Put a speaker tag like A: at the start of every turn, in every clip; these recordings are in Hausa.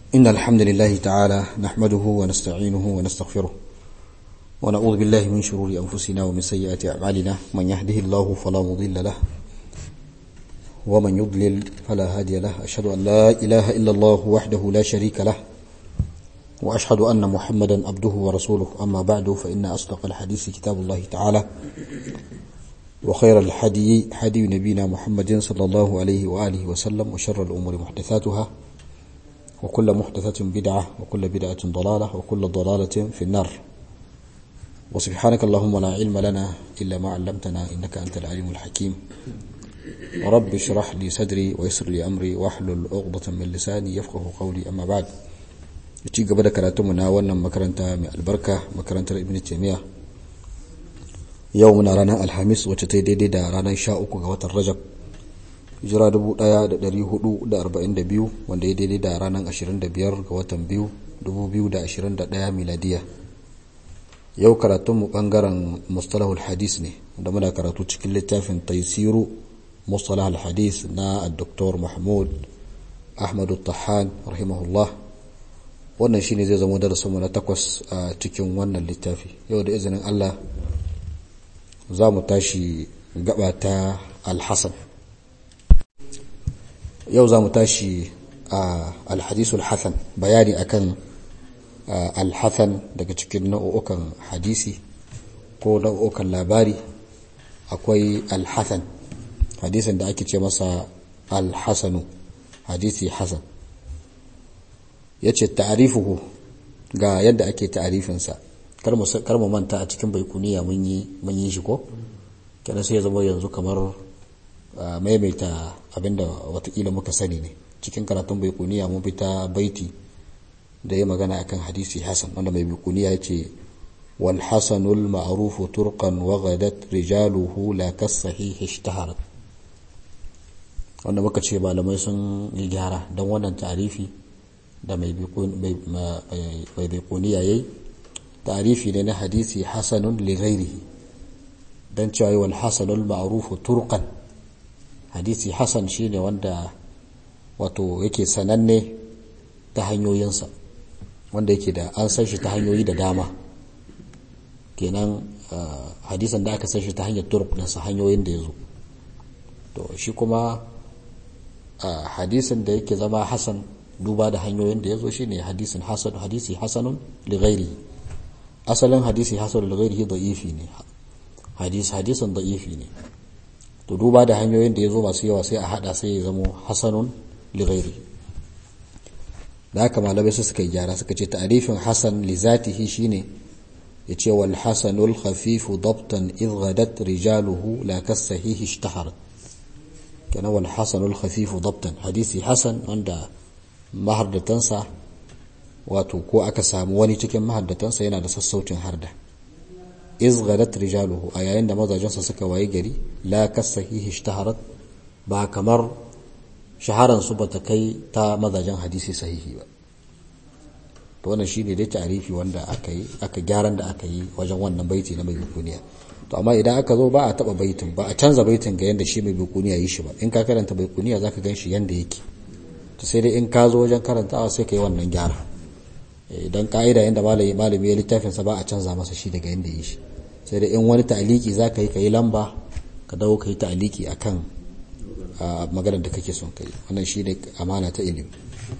A: إن الحمد لله تعالى نحمده ونستعينه ونستغفره ونعوذ بالله من شرور أنفسنا ومن سيئات أعمالنا من يهده الله فلا مضل له ومن يضلل فلا هادي له أشهد أن لا إله إلا الله وحده لا شريك له وأشهد أن محمدا عبده ورسوله أما بعد فإن أصدق الحديث كتاب الله تعالى وخير الحدي حدي نبينا محمد صلى الله عليه وآله وسلم وشر الأمور محدثاتها وكل محدثة بدعة وكل بدعة ضلالة وكل ضلالة في النار وسبحانك اللهم لا علم لنا إلا ما علمتنا إنك أنت العليم الحكيم رب اشرح لي صدري ويسر لي أمري واحلل عقدة من لساني يفقه قولي أما بعد ci gaba da karatunmu na wannan makaranta mai albarka makarantar ibn taymiya yau muna ranar alhamis wacce ta yi daidai da ranar sha uku ga watan rajab hijira 1442 wanda ya daidai da ranar 25 ga watan biyu 2021 miladiya yau karatunmu bangaren mustalahul hadis ne da muna karatu cikin littafin taisiru mustalahul hadis na dr mahmud ahmadu tahan rahimahullah wannan shine zai zama darasinmu na takwas a cikin wannan littafi yau da izinin Allah za mu tashi gaba ta alhassan yau za mu tashi a alhadisul hassan bayani akan alhassan daga cikin nau'ukan hadisi ko nau'ukan labari akwai alhassan hadisin da ake ce masa alhassanu hadisi hassan ya ce ta'arifuhu ga yadda ake ta'arifinsa kar mu manta a cikin baikuniya mun yi shi ko kenan sai ya zama yanzu kamar maimaita abinda watakila muka sani ne cikin karatun baikuniya mun fita baiti da ya magana akan hadisi hasan wanda mai baikuniya ya ce wal hasanul ma'rufu turqan wa ghadat rijaluhu la kasahihi ishtaharat wanda muka ce malamai sun yi gyara don wannan ta'arifi da mai baikuniya yayi ta'arifi ne na hadisi hasanun li ghairihi dan cewa wal hasanul ma'rufu turqan hadisi hasan shine wanda wato yake sananne ta hanyoyinsa wanda yake da an san shi ta hanyoyi da dama kenan hadisan da aka san shi ta hanyar turq sa hanyoyin da ya zo to shi kuma hadisin da yake zama hasan duba da hanyoyin da ya zo shine hadisin hasan hadisi hasanun li ghairihi asalin hadisi hasan da gairihi da'ifi ne hadis hadisin da'ifi ne to duba da hanyoyin da ya zo masu yawa sai a hada sai ya zamo hasanun li ghairi da haka malamai su suka gyara suka ce ta'rifin hasan li zatihi shine yace wal hasanul khafifu dabtan idh ghadat rijaluhu la kasahihi ishtaharat kana wal hasanul khafifu dabtan hadisi hasan wanda mahardatansa wato ko aka samu wani cikin mahaddatansa yana da sassaucin harda izghadat rijaluhu a yayin da mazajensa suka waye gari la kasahihi ishtaharat ba kamar shaharan su bata kai ta mazajen hadisi sahihi ba to wannan shine dai ta'arifi wanda aka yi aka gyaran da aka yi wajen wannan baiti na mai bukuniya to amma idan aka zo ba a taba baitin ba a canza baitin ga yanda shi mai bukuniya yi shi ba in ka karanta baikuniya zaka gan shi yanda yake to sai dai in ka zo wajen karantawa sai ka yi wannan gyara idan ka'ida yadda malami malami ya littafin sa ba a canza masa shi daga yadda yi shi sai da in wani ta'aliki za ka yi ka yi lamba ka dawo ka yi ta'aliki a kan maganar da kake son kai wannan shi ne amana ta ilimi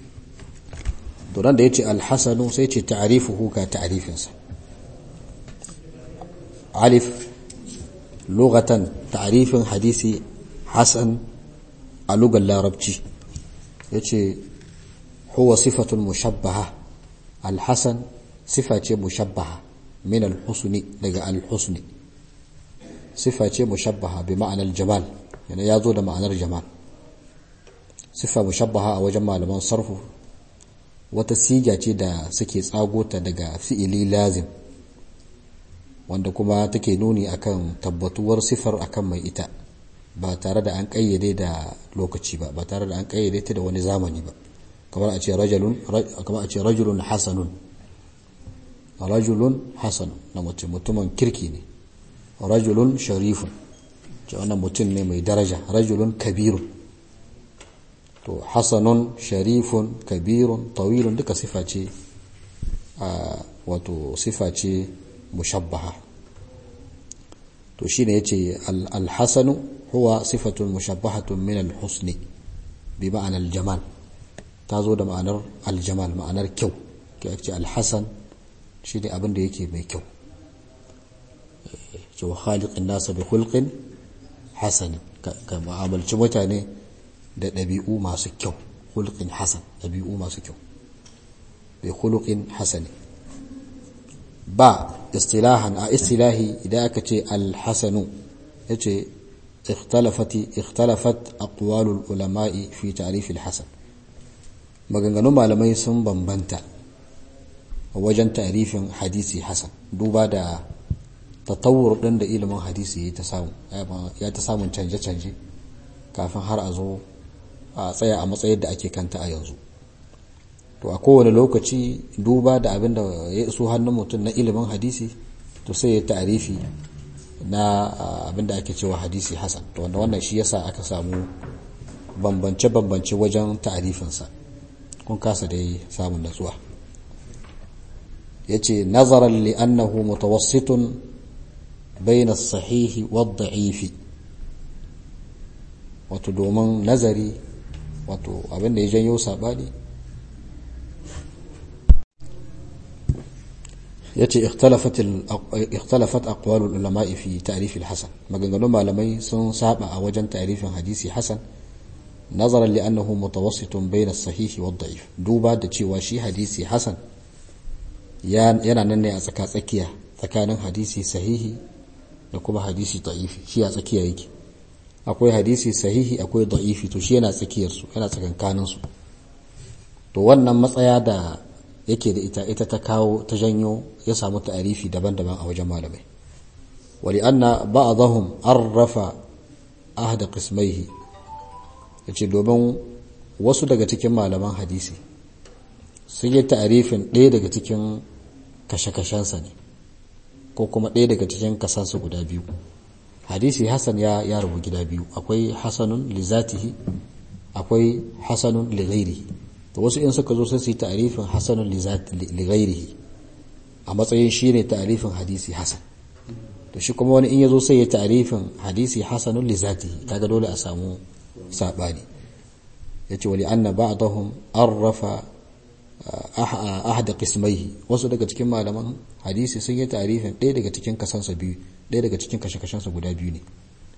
A: to nan da ya ce alhassanu sai ce ta'arifuhu ka ta'arifinsa alif lugatan ta'arifin hadisi hasan a lugar larabci ya ce huwa sifatun mushabbaha alhassan sifa ce mushabbaha min alhusni daga alhusni sifa ce mushabbaha bi ma'anar jamal yana ya zo da ma'anar jamal sifa mushabbaha a wajen malaman sarfu wata siga ce da suke tsagota daga fi'ili lazim wanda kuma take nuni akan tabbatuwar sifar akan mai ita ba tare da an kayyade da lokaci ba ba tare da an kayyade ta da wani zamani ba kamar a ce rajulun kamar a ce rajulun hasanun rajulun hasan na mutum mutumin kirki ne rajulun sharifun ce wannan mutum ne mai daraja rajulun kabirun to hasanun sharifun kabirun tawilun duka sifa ce wato sifa ce mushabbaha to shine yace al-hasanu huwa sifatun mushabbahatun min al-husni bi ma'anar jamal ta zo da ma'anar aljamal ma'anar kyau ke ce alhassan shi ne abin da yake mai kyau cewa khaliqin nasa bi hulqin hasan ka mu'amalci mutane da ɗabi'u masu kyau hulqin hasan ɗabi'u masu kyau bi hulqin hasan ba istilahan a istilahi idan aka ce alhasanu yace اختلفت اختلفت أقوال العلماء في تعريف الحسن maganganun malamai sun bambanta wajen tarifin hadisi hasan duba da tatawur ɗin da ilimin hadisi ya ta samun canje-canje kafin har a zo a tsaya a matsayin da ake kanta a yanzu to a kowane lokaci duba da abin da ya iso hannun mutum na ilimin hadisi to sai ya tarifi na abin da ake cewa hadisi hasan to wanda wannan shi yasa aka samu bambance-bambance wajen ta'arifinsa kun kasa dai samun natsuwa yace nazaran li annahu mutawassitun bayna as-sahihi wad-da'ifi wato domin nazari wato abin da ya janyo sabani yace ikhtalafat ikhtalafat aqwal ulama fi ta'rif al-hasan maganganun malamai sun saba a wajen ta'rifin hadisi hasan nazaran li annahu mutawassitun bayna as-sahih wa ad-da'if duba da cewa shi hadisi hasan yana nan ne a tsaka tsakiya tsakanin hadisi sahihi da kuma hadisi da'ifi shi a tsakiya yake akwai hadisi sahihi akwai da'ifi to shi yana tsakiyar su yana tsakankanin su to wannan matsaya da yake da ita ita ta kawo ta janyo ya samu ta'arifi daban-daban a wajen malamai wali anna ba'dahum arrafa ahda qismaihi yace domin wasu daga cikin malaman hadisi sun yi ta'arifin ɗaya daga cikin kashe-kashensa ne ko kuma ɗaya daga cikin kasansa guda biyu hadisi hasan ya ya rubu gida biyu akwai hasanun li zatihi akwai hasanun li ghairihi to wasu in suka zo sai su yi ta'arifin hasanun li ghairihi a matsayin shine ta'arifin hadisi hasan to shi kuma wani in yazo sai ya ta'arifin hadisi hasanun li zatihi kaga dole a samu sabani yace wali anna ba'dahum arrafa ahada qismaihi wasu daga cikin malaman hadisi sun yi ta'arifin ɗaya daga cikin kasansa biyu ɗaya daga cikin kashe-kashensa guda biyu ne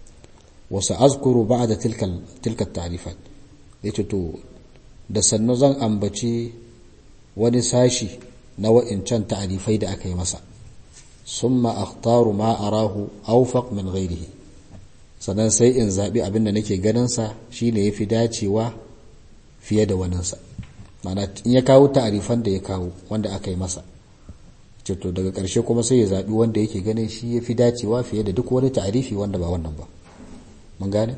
A: wasu azkuru ba'da tilka tilka ta'rifat yace to da sannu zan ambaci wani sashi na wa'incan ta'arifai da aka yi masa summa akhtaru ma arahu awfaq min ghairihi sannan sai in zabi abin da nake ganin sa shine yafi dacewa fiye da waninsa mana in ya kawo ta'arifan da ya kawo wanda aka yi masa to daga ƙarshe kuma sai ya zabi wanda yake ganin shi yafi dacewa fiye da duk wani ta'arifi wanda ba wannan ba mun gane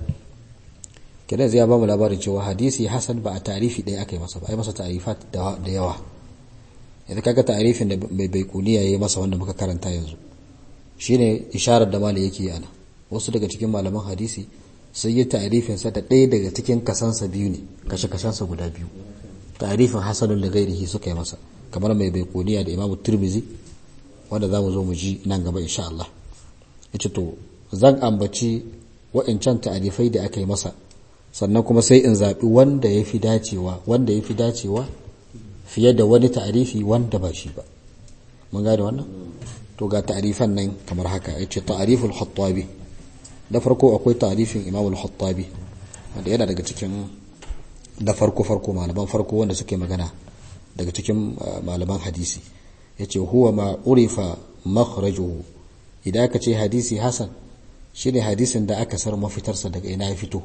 A: kenan zai ba mu labarin cewa hadisi hasan ba a tarifi ɗaya aka yi masa ba a yi masa tarifat da yawa yanzu kaga tarifin da mai baikuniya ya yi masa wanda muka karanta yanzu shine isharar da mali yake ana wasu daga cikin malaman hadisi sun yi tarifin sa da ɗaya daga cikin kasansa biyu ne kashe kashensa guda biyu tarifin hasanun da gairihi suka yi masa kamar mai baikuniya da imamu turmizi wanda za mu zo mu ji nan gaba insha Allah yace to zan ambaci wa'incan ta'arifai da aka yi masa sannan kuma sai in zaɓi wanda ya fi dacewa wanda ya fi dacewa fiye da wani ta'arifi wanda ba shi ba mun gane wannan to ga ta'arifan nan kamar haka ya ce ta'ariful hattabi da farko akwai ta'arifin imam al-hattabi wanda yana daga cikin da farko farko malaman farko wanda suke magana daga cikin malaman hadisi ya ce huwa ma urifa makhrajuhu idan aka ce hadisi hasan shine hadisin da aka sar mafitarsa daga ina ya fito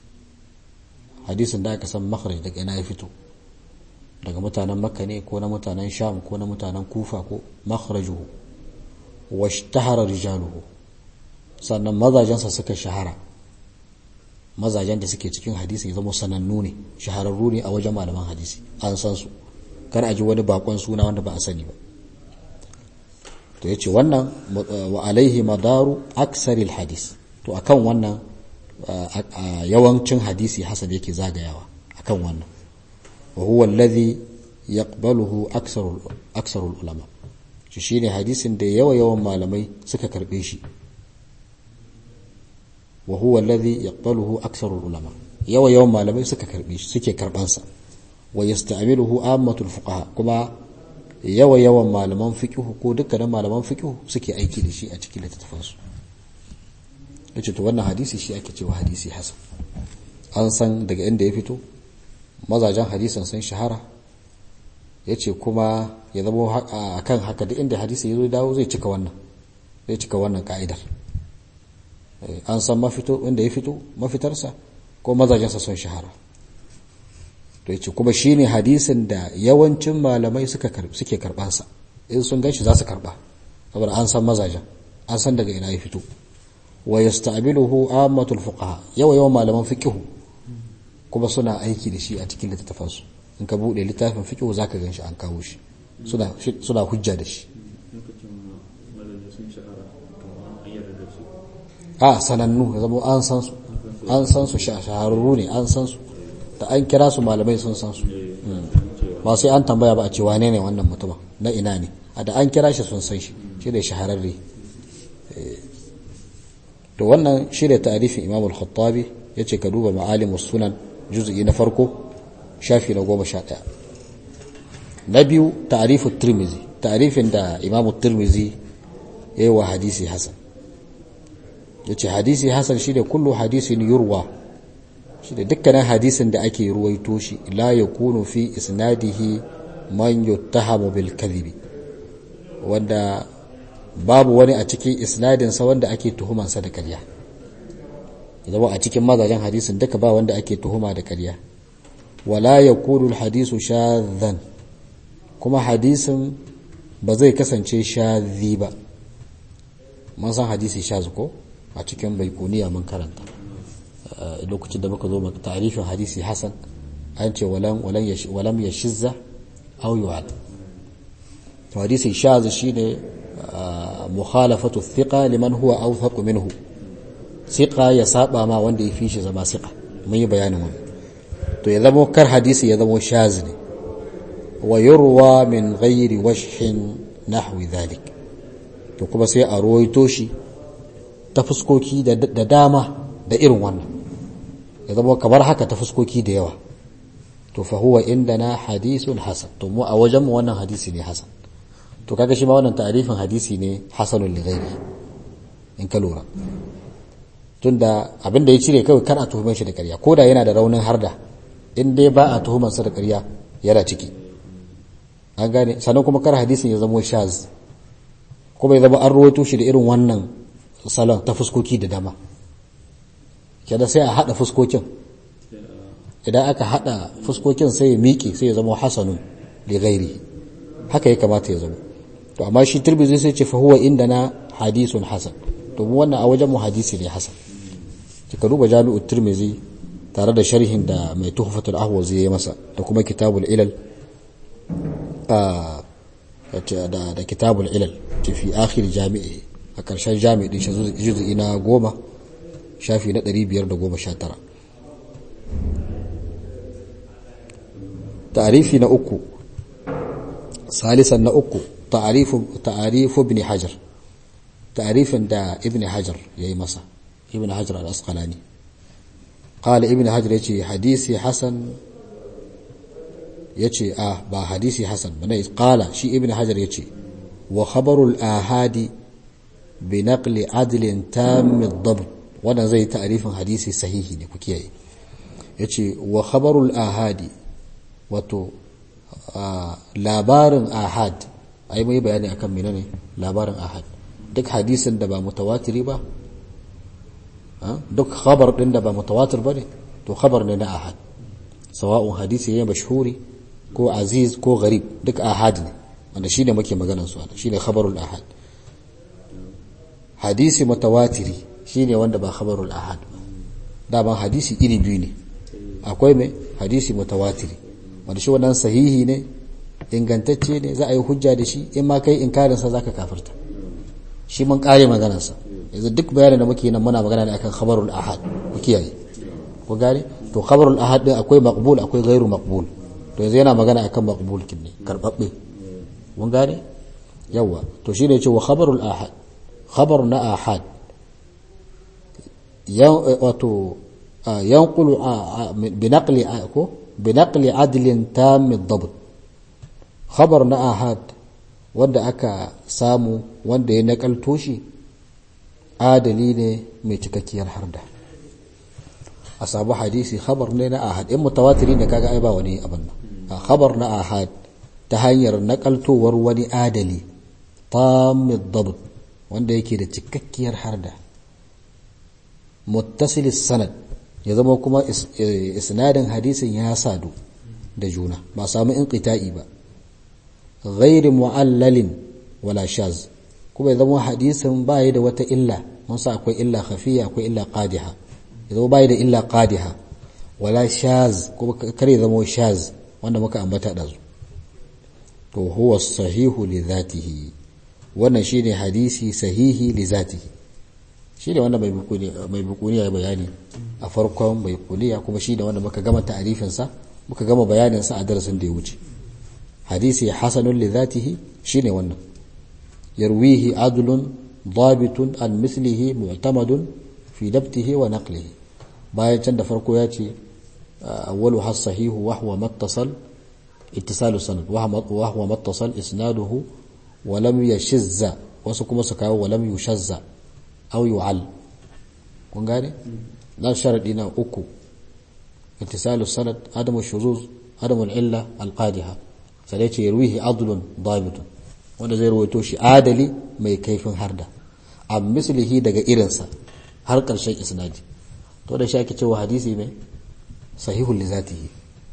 A: hadisin da aka san makharaj daga ina ya fito daga mutanen makka ne ko na mutanen sham ko na mutanen kufa ko makharajuhu washtahara rijaluhu sannan mazajensa suka shahara mazajen da suke cikin hadisi ya zama sanannu ne shahararru ne a wajen malaman hadisi an san su kar a ji wani bakon suna wanda ba a sani ba to yace wannan wa alaihi madaru aksaril hadis to akan wannan yawancin hadisi hasan yake zagayawa akan wannan wa huwa alladhi yaqbaluhu aksarul aksarul ulama shi shine hadisin da yawa yawan malamai suka karbe shi wa huwa alladhi yaqbaluhu aksarul ulama yawa yawan malamai suka karbe shi suke karban sa wa yasta'miluhu ammatul fuqaha kuma yawa yawan malaman fiqh ko dukkanin malaman fiqh suke aiki da shi a cikin littattafan su yace to wannan hadisi shi ake cewa hadisi hasan an san daga inda ya fito mazajen hadisan sun shahara yace kuma ya zama akan haka duk inda hadisi ya zo dawo zai cika wannan zai cika wannan ka'idar an san mafito inda ya fito mafitarsa ko mazajensa sun shahara to yace kuma shine hadisin da yawancin malamai suka suke karbansa in sun ganshi za su karba saboda an san mazajen an san daga ina ya fito wa yasta'biluhu ammatul fuqaha yawa yawan malaman fiqh kuma suna aiki da shi a cikin littafin su in ka bude littafin fiqh zaka ganshi an kawo shi suna suna hujja da shi a sanannu ya zama an san su an san su shahararru ne an san su da an kira su malamai sun san su ba sai an tambaya ba a ce wane ne wannan mutumin na ina ne a da an kira shi sun san shi shi da shahararre to wannan shi da ta'arifin imam al-khattabi ya ce ka duba ma'alimus sunan juz'i na farko shafi na goma sha ɗaya na biyu ta'arifu tirmizi ta'arifin da imam tirmizi ya yi wa hadisi hasan ya ce hadisi hasan shi da kullu hadisin yurwa shi da dukkanin hadisin da ake ruwaito shi la ya kunu fi isnadihi man yuttahamu bil kadhibi wanda babu wani a cikin isnadinsa wanda ake tuhumansa da ƙarya zama a cikin mazajen hadisin duka ba wanda ake tuhuma da ƙarya wala ya kunu hadisu shadhan kuma hadisin ba zai kasance shadhi ba mun san hadisi shaz ko a cikin baikuniya mun karanta lokacin da muka zo maka tarifin hadisi hasan an ce walam ya shizza au yu'al to hadisi shaz shine mukhalafatu thiqa liman huwa awthaq minhu thiqa ya saba ma wanda ya fi shi zama thiqa mun yi bayanin wannan to ya zama kar hadisi ya zama shaz ne wa yurwa min ghairi wajhin nahwi dhalik to kuma sai a ruwaito shi ta fuskoki da dama da irin wannan ya zama kamar haka ta fuskoki da yawa to fa huwa indana hadithun hasan to mu a wajen mu wannan hadisi ne hasan to kaga shi ma wannan ta'arifin hadisi ne hasanul li ghairi in ka lura tunda abinda ya cire kawai kana tuhumar shi da ƙarya ko da yana da raunin harda in dai ba a tuhumar sa da ƙarya yana ciki an gane sannan kuma kar hadisin ya zama shaz kuma ya zama an rawaito shi da irin wannan salon ta fuskoki da dama kada sai a hada fuskokin idan aka hada fuskokin sai ya miƙe sai ya zama hasanun li ghairi haka ya kamata ya zama to amma shi tirbizi sai ce fa huwa indana hadisun hasan to mu wannan a wajen mu hadisi ne hasan kika duba jami'ut tirmizi tare da sharhin da mai tuhfatul ahwazi ya yi masa da kuma kitabul ilal a da da kitabul ilal fi akhir jami'i a ƙarshen jami'i din juzu'i na goma shafi na 519 ta'arifi na uku salisan na uku ta'arifu ta'arifu ibn hajar ta'arifin da ibn hajar yayi masa ibn hajar al-asqalani qala ibn hajar yace hadisi hasan yace ah ba hadisi hasan bane qala shi ibn hajar yace wa khabarul ahadi bi naqli adlin tam ad-dabt wannan zai ta'arifin hadisi sahihi ne ku kiyaye yace wa khabarul ahadi wato labarin ahad ai mai bayani akan menene labarin ahad duk hadisin da ba mutawatiri ba duk khabar din da ba mutawatir bane to khabar ne na ahad sawa'un hadisi ne mashhuri ko aziz ko gharib duk ahad ne wanda shine muke maganar su shine khabarul ahad hadisi mutawatiri shine wanda ba khabarul ahad ba daban hadisi iri biyu ne akwai mai hadisi mutawatiri wanda shi wannan sahihi ne ingantacce ne za a yi hujja da shi in ma kai inkarinsa za ka kafirta shi mun kare maganarsa yanzu duk bayanin da muke nan muna magana ne akan khabarul ahad ku kiyaye ku gane to to khabarul ahad din akwai maqbul akwai ghairu maqbul to yanzu yana magana akan maqbul kin ne karbabbe mun gane yawa to shine yace wa khabarul ahad khabar na ahad yan wato yanqulu binaqli ko binaqli adlin tam ad-dabt khabar na ahad wanda aka samu wanda ya nakalto shi adali ne mai cikakkiyar harda a samu hadisi khabar ne na ahad in mutawatiri ne kaga ai ba wani abin nan khabar na ahad ta hanyar nakaltowar wani adali tamid dabt wanda yake da cikakkiyar harda muttasil sanad ya zama kuma isnadin hadisin ya sadu da juna ba samu inqita'i ba ghairi mu'allalin wala shaz kuma ya zama hadisin ba da wata illa mun sa akwai illa khafiya akwai illa qadiha ya zama ba da illa qadiha wala shaz kuma kare zama shaz wanda muka ambata da su to huwa sahihu li dhatihi wannan shine hadisi sahihi li zatihi shine wanda mai bukuni mai bukuni ya bayani a farkon mai kuliya kuma shine wanda muka gama ta'arifin sa muka gama bayanin sa a darasin da ya wuce hadisi hasanun li dhatihi shine wannan yarwihi adlun ضابط عن مثله معتمد في دبته ونقله bayan can da farko ya ce awwalu has sahihu wa huwa mattasal ittisalu sanad wa huwa mattasal isnaduhu wa lam yashizza wasu kuma su kawo wa lam yushazza aw yu'al kun gane dan sharadi na uku ittisalu sanad adamu shuzuz adamu illa alqadiha sai ya ce yarwihi adlun dabitun wanda zai rawaito shi adali mai kaifin harda a mislihi daga irinsa har ƙarshen isnadi to da shi ake cewa hadisi mai sahihul li zatihi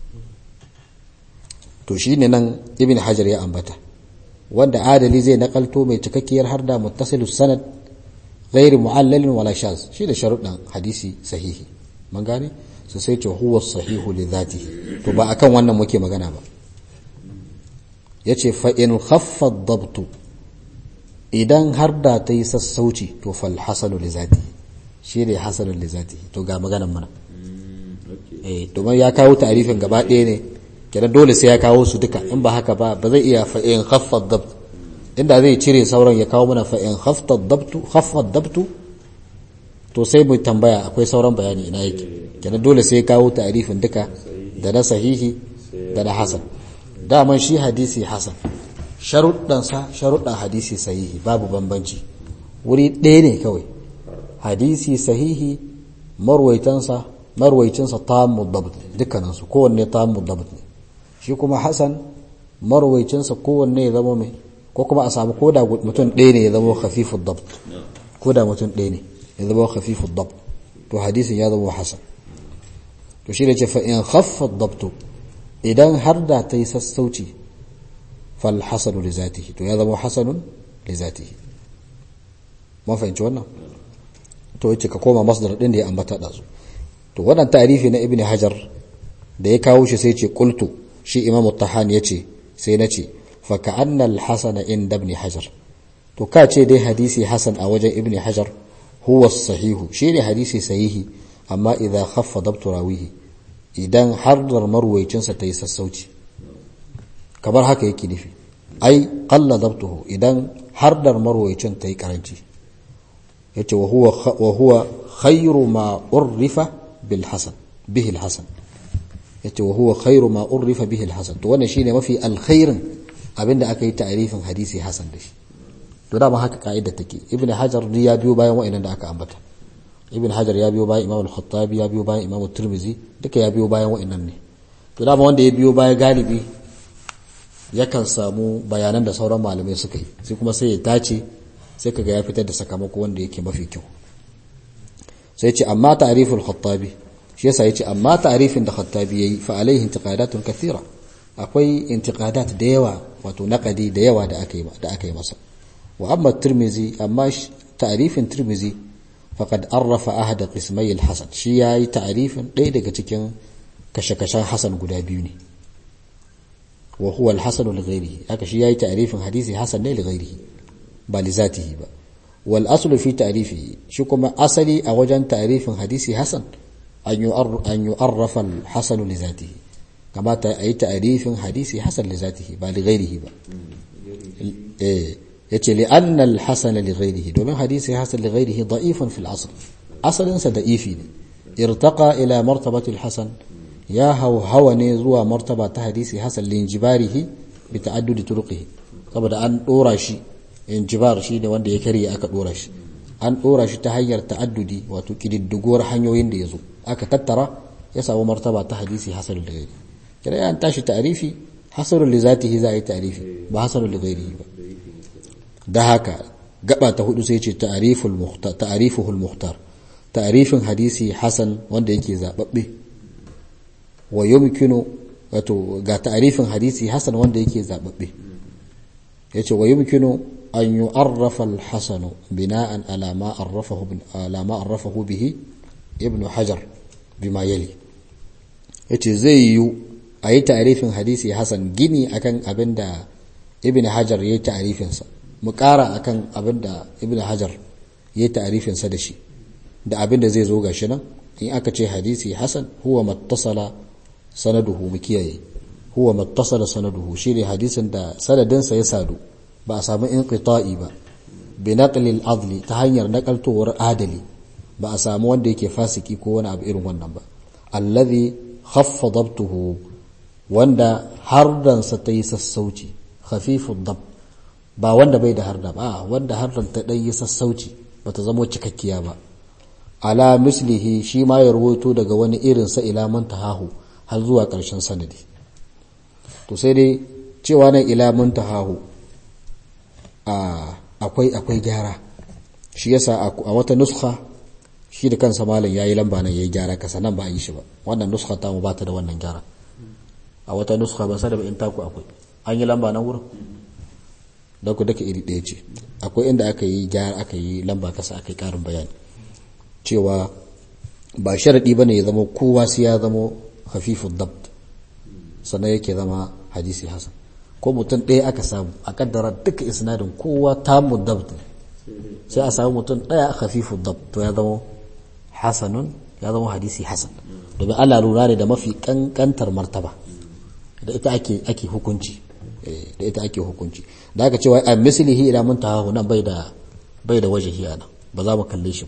A: to shine nan ibn hajar ya ambata wanda adali zai nakalto mai cikakkiyar harda muttasilus sanad ghairi mu'allalin wala shaz shi da sharuɗan hadisi sahihi mun gane su sai ce huwa sahihu li zatihi to ba akan wannan muke magana ba yace fa in khaffa dabtu idan har da ta yi sassauci to fal hasanu li zati shi ne hasanu li zati to ga maganan mana eh domin ya kawo ta'arifin gaba ɗaya ne kenan dole sai ya kawo su duka in ba haka ba ba zai iya fa in khaffa dabt inda zai cire sauran ya kawo mana fa in khaffa dabtu khaffa dabtu to sai mu tambaya akwai sauran bayani ina yake kenan dole sai ya kawo ta'arifin duka da na sahihi da na hasan daman shi hadisi hasan sharuɗansa sharuɗan hadisi sahihi babu bambanci wuri ɗaya ne kawai hadisi sahihi marwaitansa marwaicinsa tammu dabt dukkaninsu kowanne tammu dabt ne shi kuma hasan marwaicinsa kowanne ya zama mai ko kuma a samu koda mutum ɗaya ne ya zama khafifud dabt koda mutum ɗaya ne ya zama khafifud dabt to hadisin ya zama hasan to shi da ce fa in khaffa dabtu idan har da ta yi sassauci fal hasanu li zatihi to ya zama hasanun li zatihi mun fahimci wannan to yace ka koma masdar din da ya ambata da su to wannan tarifi na ibnu hajar da ya kawo shi sai ce qultu shi imamu tahani yace sai nace fa ka'anna al hasana inda ibn hajar to ka ce dai hadisi hasan a wajen ibnu hajar huwa sahihu shine hadisi sahihi amma idza khaffa dabtu rawihi idan hardar marwaicinsa ta yi sassauci kamar haka yake nufi ai qalla dabtuhu idan hardar marwaicin ta yi karanci yace wa huwa wa huwa khayru ma urrifa bil hasan bihi al hasan yace wa huwa khayru ma urrifa bihi al hasan to wannan shine mafi alkhairin abinda aka yi ta'rifin hadisi hasan da shi to da ma haka kaida take ibnu hajar ya biyo bayan wa'annan da aka ambata ibn hajar ya biyo bayan imam al-khattabi ya biyo bayan imam tirmizi duka ya biyo bayan wa'annan ne to dama wanda ya biyo baya galibi yakan samu bayanan da sauran malamai suka yi sai kuma sai ya tace sai kaga ya fitar da sakamako wanda yake mafi kyau sai ce amma ta'riful khattabi shi yasa yace amma ta'rifin da khattabi yayi fa alaihi intiqadatun kathira akwai intiqadat da yawa wato naqadi da yawa da aka yi da aka yi masa wa amma tirmizi amma ta'rifin tirmizi faqad arrafa ahad qismai al-hasan shi yayi ta'rifin ɗaya daga cikin kashe-kashen hasan guda biyu ne wa huwa al-hasan li ghayrihi haka shi yayi ta'rifin hadisi hasan ne li ghayrihi ba li zatihi ba wal aslu fi ta'rifihi shi kuma asali a wajen ta'rifin hadisi hasan an yu'arrafa al-hasan li zatihi kamata ayi ta'rifin hadisi hasan li zatihi ba li ghairihi ba eh yace li anna al-hasan li ghairihi domin hadisi hasan li ghairihi da'ifun fil asl asalin sa da'ifi ne irtaqa ila martabati al-hasan ya hawa ne zuwa martaba ta hadisi hasan li injibarihi bi ta'addudi turuqihi saboda an dora shi injibar shi ne wanda ya karye aka dora shi an dora shi ta hanyar ta'addudi wato kididdiguwar hanyoyin da yazo aka tattara ya samu martaba ta hadisi hasan li ghairihi kira an tashi ta'rifi hasanul li zatihi za a yi ta'rifi ba hasanul li ghairihi ba da haka gaba ta hudu sai ce ta'riful muhtar ta'rifuhul muhtar ta'rifin hadisi hasan wanda yake zababbe wa yumkinu wato ga ta'rifin hadisi hasan wanda yake zababbe yace wa yumkinu an yu'arrafa al-hasan bina'an ala ma arrafahu ala ma arrafahu bihi ibn hajar bima yali yace zai yi a yi ta'rifin hadisi hasan gini akan abinda ibn hajar yayi ta'rifin sa mu ƙara akan abin da ibn hajar ya ta'arifinsa da shi da abin da zai zo ga shi nan in aka ce hadisi hasan huwa mattasala sanaduhu mu kiyaye huwa mattasala sanaduhu shine hadisin da sanadinsa ya sadu ba a samu inqita'i ba bi naqli al-adli ta hanyar nakaltowar adali ba a samu wanda yake fasiki ko wani abu irin wannan ba allazi khaffa dabtuhu wanda hardansa ta yi sassauci khafifud dabt ba wanda bai da harda ba wanda hardan ta ɗan yi sassauci ba ta zamo cikakkiya ba ala mislihi shi ma ya rawaito daga wani irin sa ila muntahahu har zuwa ƙarshen sanadi to sai dai cewa nan ila muntahahu akwai akwai gyara shi yasa a wata nuskha shi da kansa malam yayi lamba nan yayi gyara kasa nan ba a yi shi ba wannan nuskha ta mu ba ta da wannan gyara a wata nuskha ba sai da in taku akwai an yi lamba nan wurin da ku daka iri ɗaya ce akwai inda aka yi gyara aka yi lamba kasa aka yi ƙarin bayani cewa ba sharaɗi ba ne ya zama kowa sai ya zama hafifun dabt sannan yake zama hadisi hasan ko mutum ɗaya aka samu a kaddara duka isnadin kowa tamu dabt sai a samu mutum ɗaya hafifun dabt to ya zama hasanun ya zama hadisi hasan domin Allah lura ne da mafi kankantar martaba da ita ake ake hukunci da ita ake hukunci da aka cewa a mislihi ila muntaha nan bai da bai da wajahi ana ba za mu kalle shi ba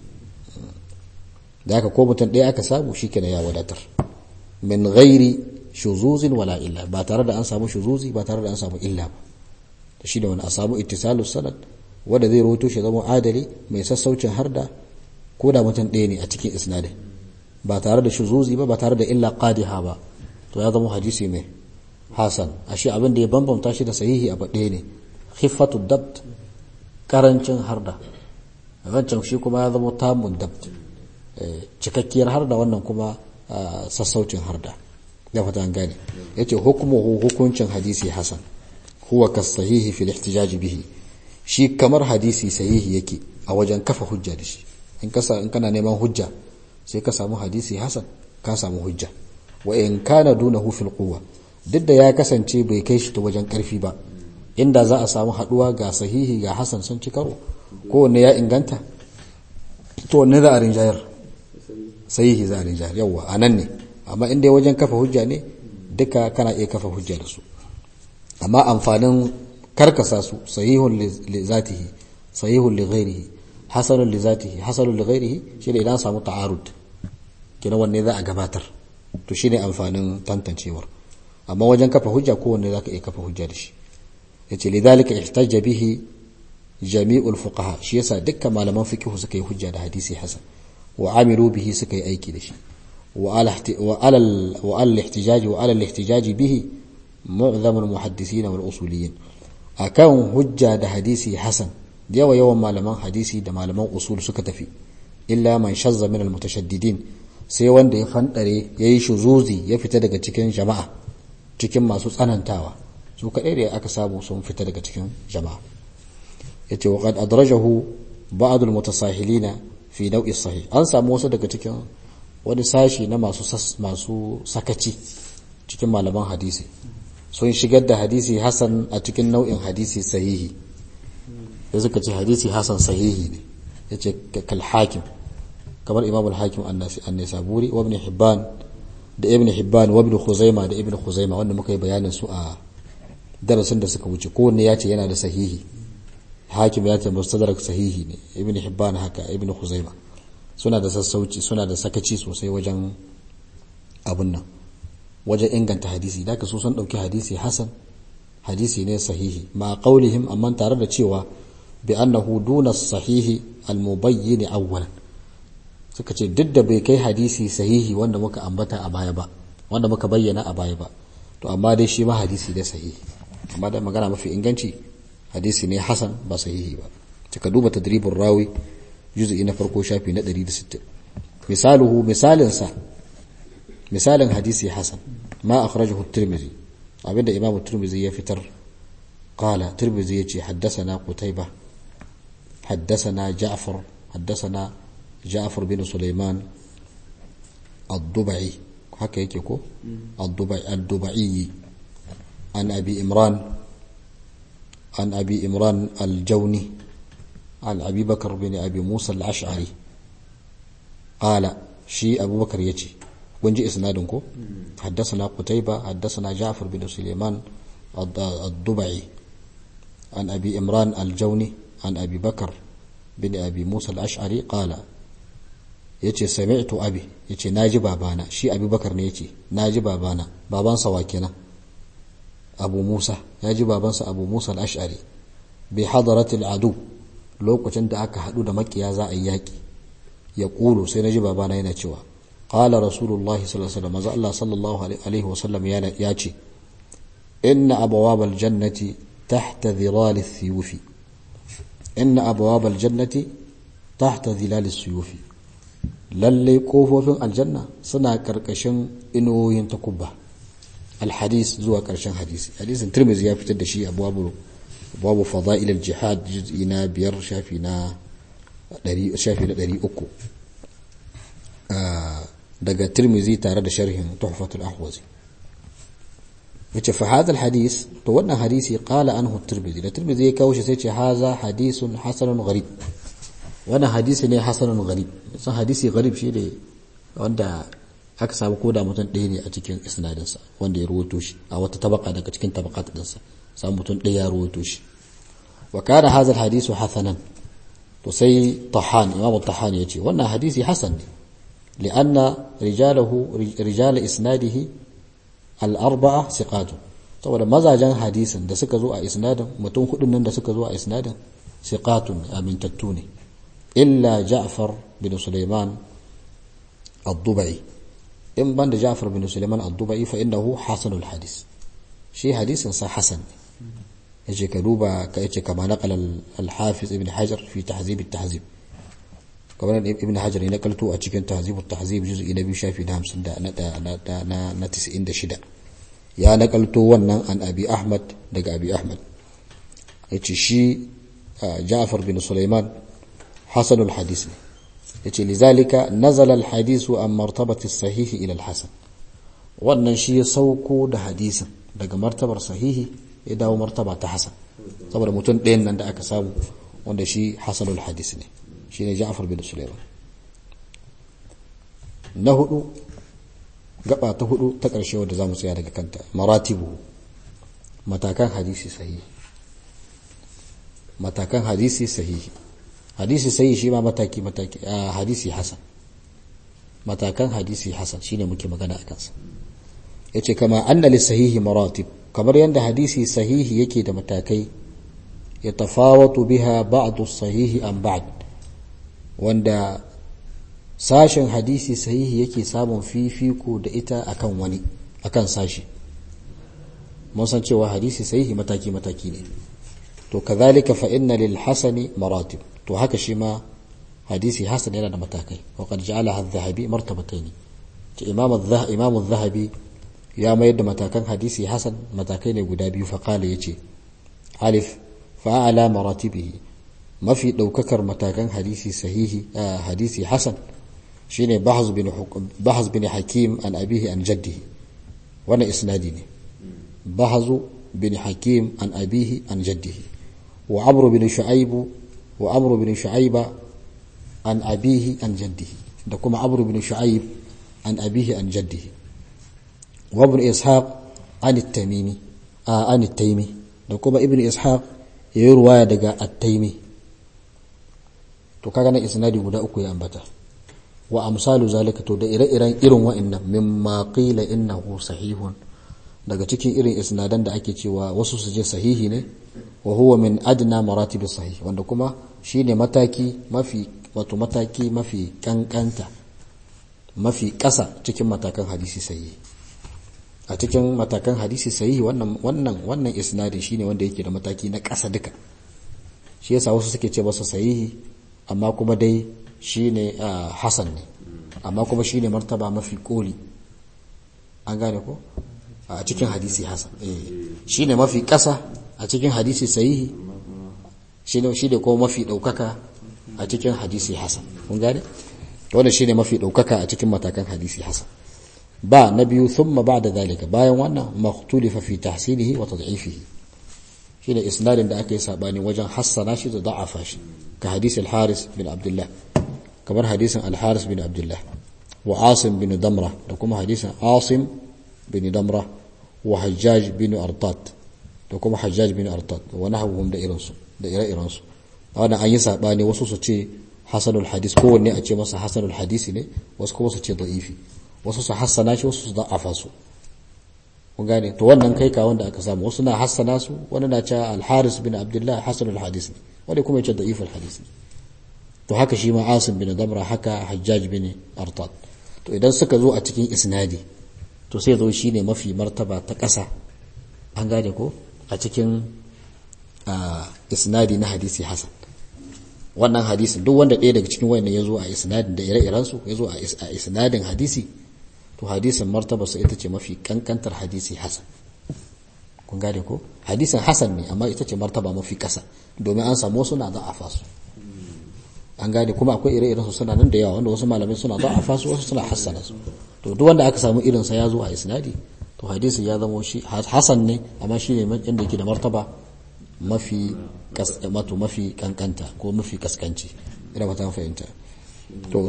A: da aka ko mutum ɗaya aka samu shikenan ya wadatar min ghairi shuzuzin wala illa ba tare da an samu shuzuzi ba tare da an samu illa ba da shi da wani a samu ittisalus sanad wanda zai rawaito shi zama adali mai sassaucin harda ko da mutum ɗaya ne a cikin isnadin ba tare da shuzuzi ba ba tare da illa qadiha ba to ya zama hadisi mai hasan ashe abin da ya bambamta shi da sahihi abu ɗaya ne khiffatu dabt karancin harda wancan shi kuma ya zama tamun dabt cikakkiyar harda wannan kuma sassaucin harda ya fata an gane yace hukmuhu hukuncin hadisi hasan huwa kas sahihi fil ihtijaj bihi shi kamar hadisi sahihi yake a wajen kafa hujja da shi in kasa in kana neman hujja sai ka samu hadisi hasan ka samu hujja wa in kana dunahu fil quwwa duk da ya kasance bai kai shi ta wajen karfi ba inda za a samu haduwa ga sahihi ga hasan sun ci karo kowanne ya inganta to wanne za a rinjayar sahihi za a rinjayar yawa a nan ne amma inda wajen kafa hujja ne duka kana iya kafa hujja da su amma amfanin karkasa su sahihun li zatihi sahihun li ghairihi hasanun li zatihi hasanun li ghairihi shine idan samu ta'arud kina wanne za a gabatar to shine amfanin tantancewar amma wajen kafa hujja kowanne zaka iya kafa hujja da shi yace lidhalika ihtajja bihi jami'ul fuqaha shi yasa dukkan malaman fiqh suka yi hujja da hadisi hasan wa amilu bihi suka yi aiki da shi wa ala wa ala wa ala al-ihtijaj wa ala al-ihtijaj bihi mu'zam al-muhaddisin wal usuliyin akan hujja da hadisi hasan da yawa yawan malaman hadisi da malaman usul suka tafi illa man shazza min al-mutashaddidin sai wanda ya fandare yayi shuzuzi ya fita daga cikin jama'a cikin masu tsanantawa su kaɗai da aka samu sun fita daga cikin jama'a ya ce waƙad adrajahu ba'adul mutasahilina fi nau'i sahih an samu wasu daga cikin wani sashi na masu masu sakaci cikin malaman hadisi sun shigar da hadisi hasan a cikin nau'in hadisi sahihi da suka ce hadisi hasan sahihi ne ya ce kal hakim kamar imam al-hakim an-nisaburi wa ibn hibban da ibn hibban wa ibn khuzaima da ibn khuzaima wanda muka yi bayanin su a darasin da suka wuce kowanne ya ce yana da sahihi hakim ya ce mustadrak sahihi ne ibn hibban haka ibn khuzaima suna da sassauci suna da sakaci sosai wajen abun nan wajen inganta hadisi da ka so sun dauki hadisi hasan hadisi ne sahihi ma qaulihim amma tare da cewa bi annahu duna sahihi al-mubayyin awwalan suka ce duk da bai kai hadisi sahihi wanda muka ambata a baya ba wanda muka bayyana a baya ba to amma dai shi ma hadisi ne sahihi amma da magana mafi inganci hadisi ne hasan ba sahihi ba cika duba tadribur rawi juz'i na farko shafi na 160 misaluhu misalin sa misalin hadisi hasan ma akhrajahu at-tirmidhi abinda imamu tirmidhi ya fitar qala tirmidhi yace haddathana qutayba haddathana ja'far haddathana ja'far bin sulaiman ad-dubai haka yake ko ad-dubai ad-dubai an abi imran an abi imran al-jawni an abi bakr bin abi musa al-ash'ari qala shi abubakar yace kun ji isnadin ko حدثنا قتيبة حدثنا جعفر بن سليمان الضبعي عن أبي إمران الجوني عن أبي بكر بن أبي موسى الأشعري قال yace sami'tu abi yace naji babana shi abi bakar ne yace naji babana babansa wa kenan abu musa yaji babansa abu musa al-ash'ari bi hadaratil adu lokacin da aka hadu da makiya za a yi yaki ya kulu sai naji babana yana cewa قال رسول الله صلى الله عليه وسلم الله صلى الله عليه وسلم ياتي إن أبواب الجنة تحت ظلال السيوف إن أبواب الجنة تحت ظلال السيوف lallai kofofin aljanna suna karkashin inuwoyin takubba alhadis zuwa karshen hadisi hadisin tirmizi ya fitar da shi abubuwa babu fada'il al-jihad juz'i na biyar shafi na 300 daga tirmizi tare da sharhin tuhfatul ahwazi yace fa hadha alhadith to wannan hadisi qala anhu tirmizi da tirmizi ya kawo shi sai ce haza hadisun hasanun gharib wannan hadisi ne hasanun gharib san hadisi gharib shi ne wanda aka samu koda mutum ɗaya ne a cikin isnadin sa wanda ya rawaito shi a wata tabaka daga cikin tabaqat din sa samu mutum ɗaya ya rawaito shi wa kana hadha alhadisu hasanan to sai tahan imamu tahan yace wannan hadisi hasan ne لأن رجاله رجال إسناده الأربعة ثقات saboda mazajen hadisin da suka zo a isnadin mutum hudun nan da suka zo a isnadin siqatun amintattu ne illa Ja'far bin Sulaiman ad-Dubai in ban da Ja'far bin Sulaiman ad-Dubai fa innahu hasanul hadis shi hadisin sa hasan ne yace ka duba ka yace kama naqala al-Hafiz ibn Hajar fi tahzib at-tahzib kamar ibn hajar ne nakalto a cikin tahzib tahzib juz'i na biyu shafi na 50 da na na na 96 ya nakalto wannan an abi ahmad daga abi ahmad yace shi ja'far bin sulaiman hasanul hadis ne yace lizalika nazala al hadisu an martabati sahihi ila al hasan wannan shi ya sauko da hadisin daga martabar sahihi ya dawo martaba ta hasan saboda mutum ɗayan nan da aka samu wanda shi hasanul hadis ne shine Ja'far bin Sulaiman na hudu gaba ta hudu ta ƙarshe wadda zamu tsaya daga kanta maratibu matakan hadisi sahihi matakan hadisi sahihi hadisi sahihi shi ma mataki mataki hadisi hasan matakan hadisi hasan shine muke magana akan sa yace kama anna lis sahihi maratib kamar yanda hadisi sahihi yake da matakai yatafawatu biha ba'd as-sahihi an ba'd wanda sashen hadisi sahihi yake samun fifiko da ita akan wani akan sashi mun san cewa hadisi sahihi mataki mataki ne to kazalika fa inna lil hasani maratib to haka shi ma hadisi hasan yana da matakai wa qad ja'alaha adh-dhahabi martabatayn to imam adh-dhahabi imam adh-dhahabi ya mayar da matakan hadisi hasan matakai ne guda biyu fa qala yace alif fa ala maratibihi mafi daukakar matakan hadisi sahihi hadisi hasan shine bahz bin bahz bin hakim an abihi an jaddihi wannan isnadi ne bahz bin hakim an abihi an jaddihi وعمرو بن شعيب وعمرو بن شعيب عن أبيه عن جده da kuma amr ibn shu'aib an abihi an jaddihi wa ibn ishaq an at-tamimi an at-taymi da kuma ibn ishaq yayi ruwaya daga at-taymi to kaga na isnadi guda uku ya ambata wa amsalu zalika to da ire-iren irin wa'annan mimma qila innahu sahihun daga cikin irin isnadan da ake cewa wasu su je sahihi ne wa huwa min adna maratib sahih wanda kuma shine mataki mafi wato mataki mafi kankanta mafi ƙasa cikin matakan hadisi sahihi a cikin matakan hadisi sahihi wannan wannan wannan isnadin shine wanda yake da mataki na ƙasa duka shi yasa wasu suke ce masa sahihi amma kuma dai shine hasan ne amma kuma shine martaba mafi koli an gane ko a cikin hadisi hasan shine mafi ƙasa a cikin hadisi sahihi shine shine kuma mafi ɗaukaka a cikin hadisi hasan kun gane wannan shine mafi ɗaukaka a cikin matakan hadisi hasan ba na biyu thumma ba'da zalika bayan wannan makhtulifa fi tahsinihi wa tad'ifihi shine isnadin da aka yi sabani wajen hassana shi da da'afa shi ka hadisi al-haris bin abdullah kamar hadisin al-haris bin abdullah wa asim bin damra da kuma hadisin asim bin damra wa hajjaj bin artat da kuma hajjaj bin artat wa nahawhum da irinsu da ire-irensu wannan an yi sabani wasu su ce hasanul hadis kowanne a ce masa hasanul hadisi ne wasu kuma su ce da'ifi wasu su hassana shi wasu su da'afa su kun gane to wannan kai ka wanda aka samu wasu na hassana su wani na cewa al-haris bin abdullah hasanul hadis ne wani kuma ya ce da'iful hadis ne to haka shi ma asim bin damra haka hajjaj bin artat to idan suka zo a cikin isnadi to sai zo shine mafi martaba ta ƙasa an gane ko a cikin isnadi na hadisi hasan wannan hadisin duk wanda ɗaya daga cikin wayannan ya zo a isnadin da ire-iren su ya zo a isnadin hadisi to hadisin martaba sa ita ce mafi kankantar hadisi hasan kun gane ko hadisin hasan ne amma ita ce martaba mafi ƙasa domin an samu wasu na za'afa su an gane kuma akwai ire-iren su suna nan da yawa wanda wasu malamai suna za'afa su wasu suna hassana su to duk wanda aka samu irin sa ya zo a isnadi to hadisi ya zama shi hasan ne amma shi ne inda yake da martaba mafi mato mafi kankanta ko mafi kaskanci ina ba ta fahimta to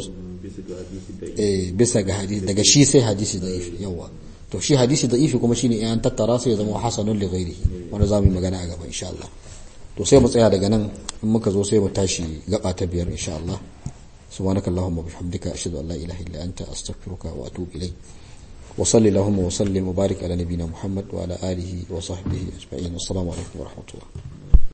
A: eh bisa ga hadisi daga shi sai hadisi da'ifi yawa to shi hadisi da'ifi kuma shine in an tattara sai ya zama hasanun li ghairihi wanda zamu yi magana a gaba insha Allah to sai mu tsaya daga nan in muka zo sai mu tashi gaba ta biyar insha Allah سبحانك اللهم وبحمدك أشهد أن لا إله إلا أنت أستغفرك وأتوب إليك وصلي اللهم وسلم وبارك على نبينا محمد وعلى آله وصحبه أجمعين والسلام عليكم ورحمة الله